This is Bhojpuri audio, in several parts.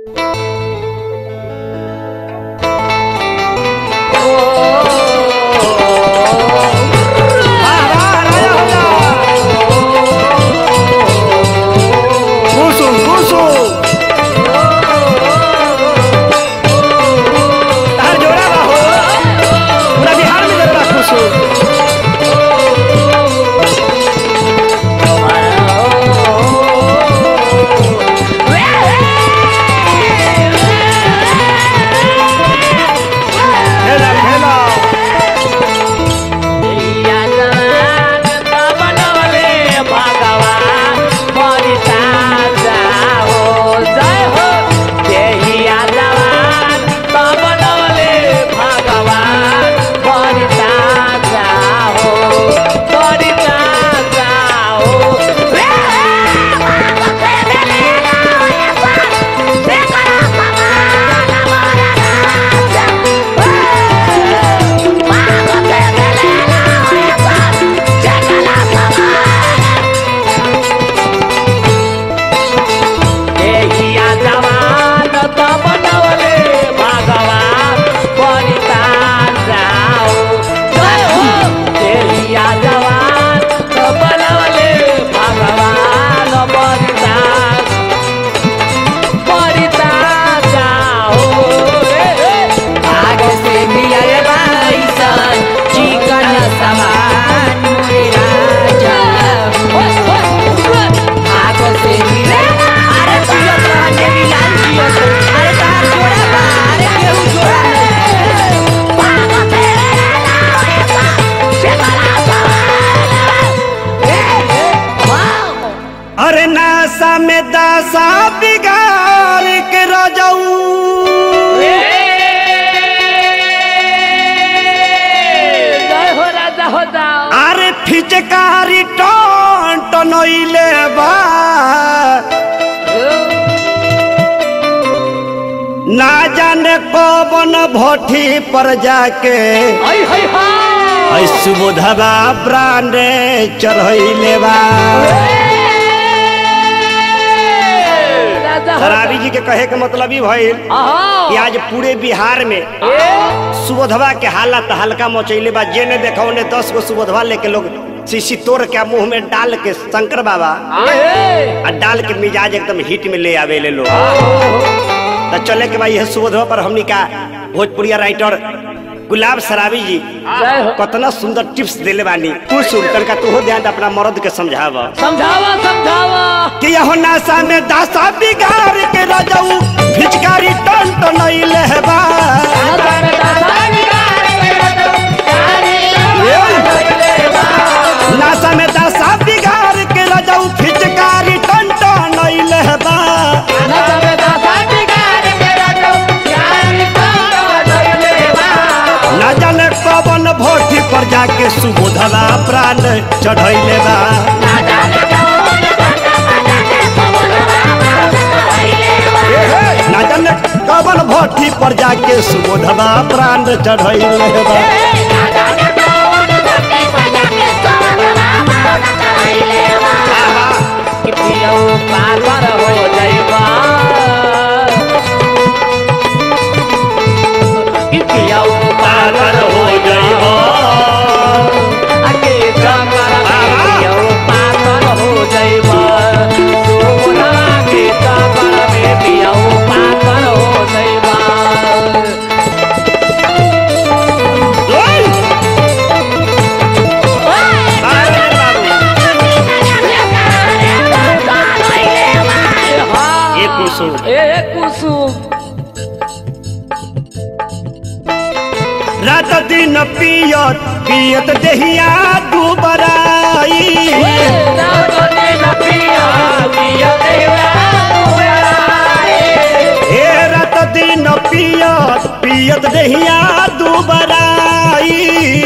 कुसुम कुसुम तार जोड़ा बा हो पूरा बिहार में जरूर कुसुम खेला खेला अरे नासा में दासा बिगाड़ के रजऊ अरे फिचकारी टन टनइले बा ना जाने कौन भट्टी पर जाके ऐ सुबोधवा ब्रांडे चढ़ैले बा शराबी जी के कहे के मतलब ई भइल कि आज पूरे बिहार में सुबोधवा के हालत हल्का मचैले बा जेने देखा ओने दस गो सुबोधवा लेके लोग शीशी तोड़ के मुंह में डाल के शंकर बाबा आ डाल के मिजाज एकदम हिट में ले आवे ले लोग तो चले के भाई यह सुबोधवा पर हमनी का भोजपुरिया राइटर गुलाब सराबी जी कतना सुंदर टिप्स देले बानी कुछ तनका तू ध्यान दे अपना मर्द के समझावा समझावा समझावा कि यहो नासा में दासा बिगाड़ के रजऊ फिचकारी टन टनइले बा नासा में दासा बिगाड़ के रजऊ फिचकारी टन टनइले बा ना जाने कवन भोटी पर जाके सुबोधवा प्राण चढ़ैले बा ना जाने कवन भोटी पर जाके सुबोधवा प्राण चढ़ैले बा पागल हो जाइबा कि पियाऊ पागल हो जाइबा आके कमर में पियाऊ पागल हो जाइबा सोना के कमर में पियाऊ पागल हो जाइबा ओए! ये कुसुम ए कुसुम रात दिन पियत पियत देहिया दुबराई हे रात दिन पियत पियत देहिया दुबराई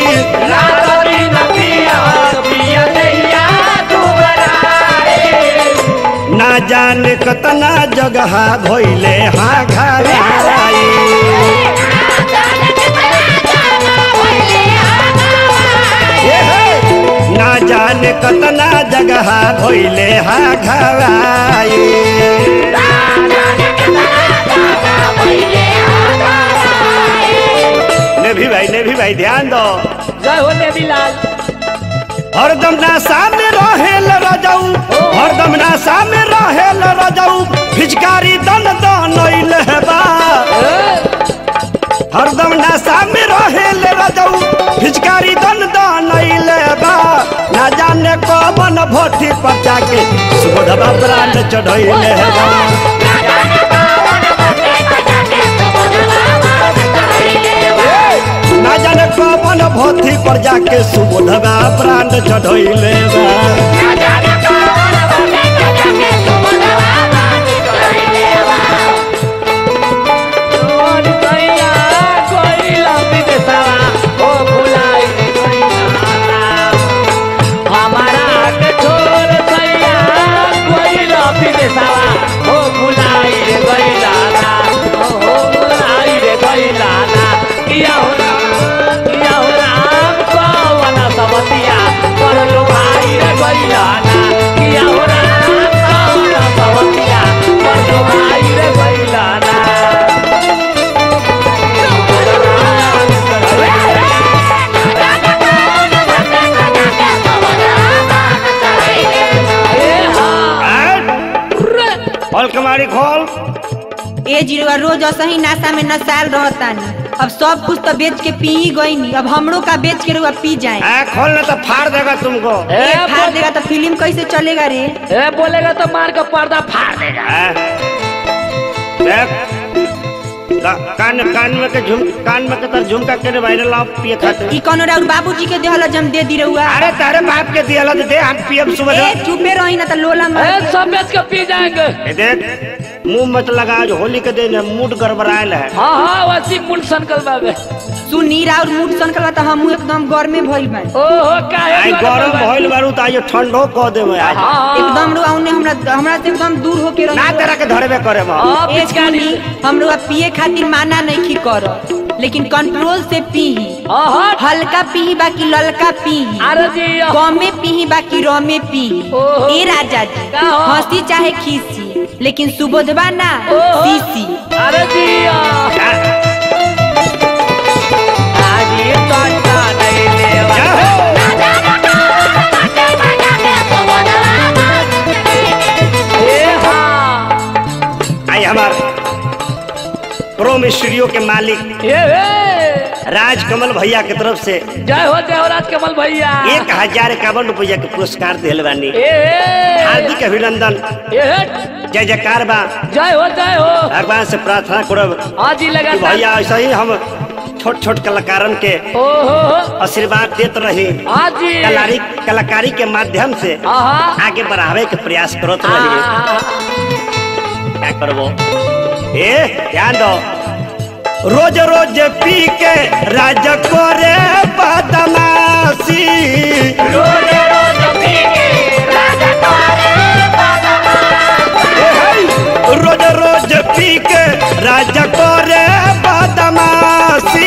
ना जाने कतना जगह भइले हाँ घराई हे हे! ना जाने कतना जगह भइले हाँ घराई भाई ध्यान दो जय हो देवीलाल हरदम नासा में रहेल रजऊ हरदम नासा में रहेल रजऊ फिचकारी दन दनइल बा हरदम नासा में रहेल रजऊ फिचकारी दन दनइल बा ना जाने कौन भोटी पर जाके सुबोधवा प्राण चढ़इल बा ना जाने कौन भोटी पर जाके सुबोधवा प्राण चढ़इल बा और कैया कोइला विदेशवा ओ भुलाई रे कैया हमारा के छोड़ कैया कोइला विदेशवा ओ भुलाई रे कैया ओ भुलाई रे कैया किया हो राम किया हो राम कौन समतिया कर लो भाई रे कैया किया हो राम कौन समतिया कर लो भाई रे कैया खोल कमारी खोल ए जिरुआ रोज असही नाशा में नसाल रहतानी अब सब कुछ तो बेच के पी ही गईनी अब हमरो का बेच के रुआ पी जाए आ, खोलना तो फाड़ देगा तुमको एक फाड़ देगा तो फिल्म कैसे चलेगा रे ए बोलेगा तो मार का पर्दा फाड़ देगा आ, देख का- कान कान में के झुम कान में के तर झुमका के वायरल आप पिए खाते ई कोनो राउर बाबूजी के देहल जम दे दी रहुआ अरे तारे बाप के दिया दे हम पियब सुबह ए चुपे रही ना तो लोला ए मत सब बेच के पी जाएंगे ए, देख मुंह मत लगा जो होली के दिन है मूड गड़बड़ायल है हाँ हाँ वैसी मुल संकल बाबे सुनी राउर मूड सनकल त हम एकदम गर्मे भइल बानी ओहो काहे आई द्वारा गरम बाबा? भइल बारू त आइयो ठंडो क देबे आज हाँ हाँ एकदम रुआ उन्ने हमरा हमरा से एकदम दूर होके ना रही तेरा के धरबे करे बा हाँ ए पिचकारी सुनी हम रुआ पिए खातिर माना नहीं कर लेकिन कंट्रोल से पी हाँ हाँ हल्का पी बाकी ललका पी अरे जी कमे पी बाकी रमे पी ओहो। ए राजा जी का हो? हंसी चाहे खीसी लेकिन सुबोधबा ना ओहो। सीसी अरे जी आज ये कांटा नहीं लेवा जा हो ए हाँ आई हमार प्रोम स्टूडियो के मालिक ए ए राजकमल भैया के तरफ से जय हो जयराज कमल भैया एक हजार इक्यावन रुपया के पुरस्कार दिल बानी ए ए हार्दिक अभिनंदन ए जय जयकार बा जय हो जय हो भगवान से प्रार्थना करब आज ही कि लगा भैया ऐसा ही हम छोट छोट कलाकारन के ओहो आशीर्वाद देत रही आज ही कलारी कलाकारी के माध्यम से आहा आगे बढ़ावे के प्रयास करत रही आहा क्या करबो ए ध्यान दो रोज रोज पी के राज करे बदमाशी रोज रोज पी के राज करे रोज रोज पी के राज करे बदमाशी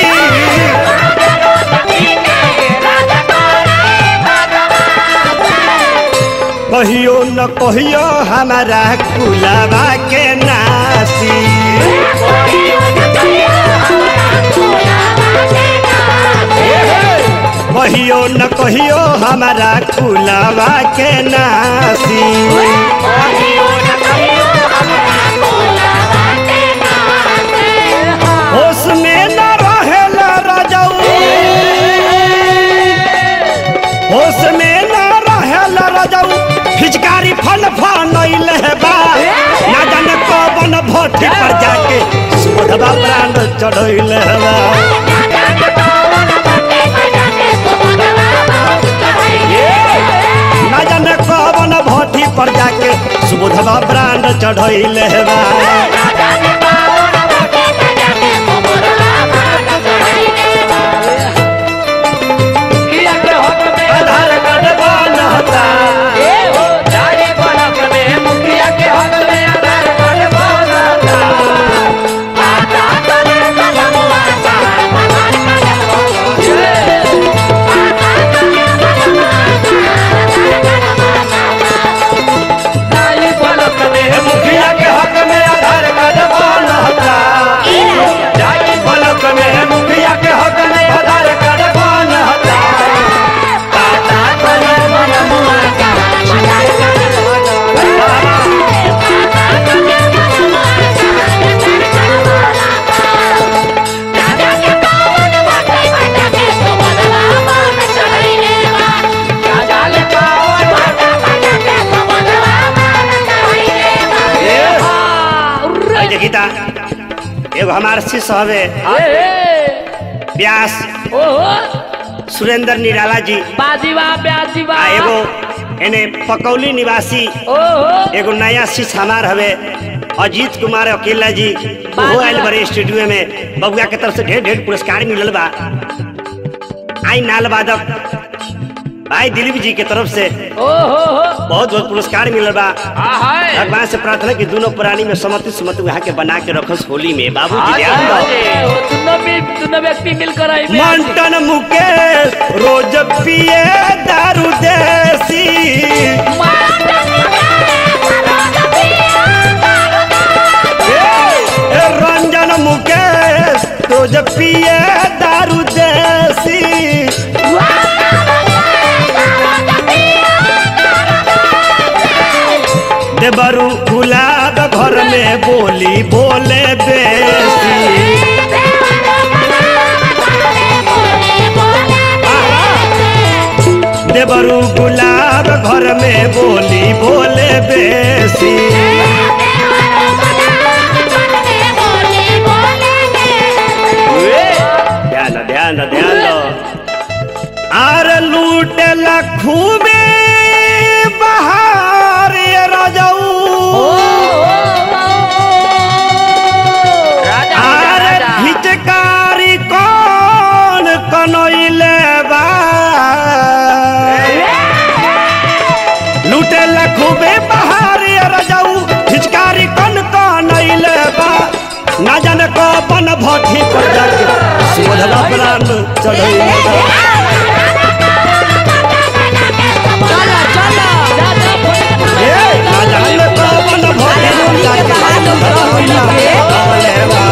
कहियो न कहियो हमारा कुलाबा के नासी कहियो न कहियो हमारा कुलाबा के नासी होश में न रहेल रजऊ होश में न रहेल रजऊ फिचकारी फल फनैल बा ना जाने कौन भट्टी पर जाके सुधवा प्राण चढ़ैल बा ना जाने कौन भट्टी पर जाके सुबोधवा प्राण चढ़ैल बा किया के हक में आधार कार्ड बनता ए हो जाए बनक में मुखिया के हक में आधार कार्ड बनता जाए बनक में मुखिया के हक में आधार कार्ड एगो हमार शिष्य हवे ए व्यास ओहो सुरेंद्र निराला जी बाजीवा ब्याजीवा आ एगो एने पकौली निवासी ओहो एगो नया शिष्य हमार हवे अजीत कुमार अकेला जी वो आयल बड़े स्टूडियो में बबुआ के तरफ से ढेर ढेर पुरस्कार मिलल बा आई नाल वादक भाई दिलीप जी के तरफ से ओहो बहुत बहुत पुरस्कार मिलल बा हाय भगवान से प्रार्थना की दोनों प्राणी में समति सुमति वहाँ के बना के रखस होली में बाबू जी ध्यान दो दोनों भी दोनों व्यक्ति मिलकर आई मंटन मुकेश रोज पिए दारू देसी ए, रंजन मुकेश रोज पिए दारू देसी देवरू गुलाब घर में बोली बोले बेसी देवरू गुलाब घर में बोली बोले बेसी ध्यान दो ध्यान दो ध्यान दो आर लूटे लखू में बहार ये राजाऊ आर हिचकारी कौन कनैले बा लूटे लखू में बहार ये राजाऊ हिचकारी कौन कनैले बा ना जाने को बन भट्टी पर जाके सुधरा प्राण चढ़ैले बा चलो चलो ए, ना जाने को बन भट्टी पर जाके होली के बहार लोग होली के। सुधरा प्राण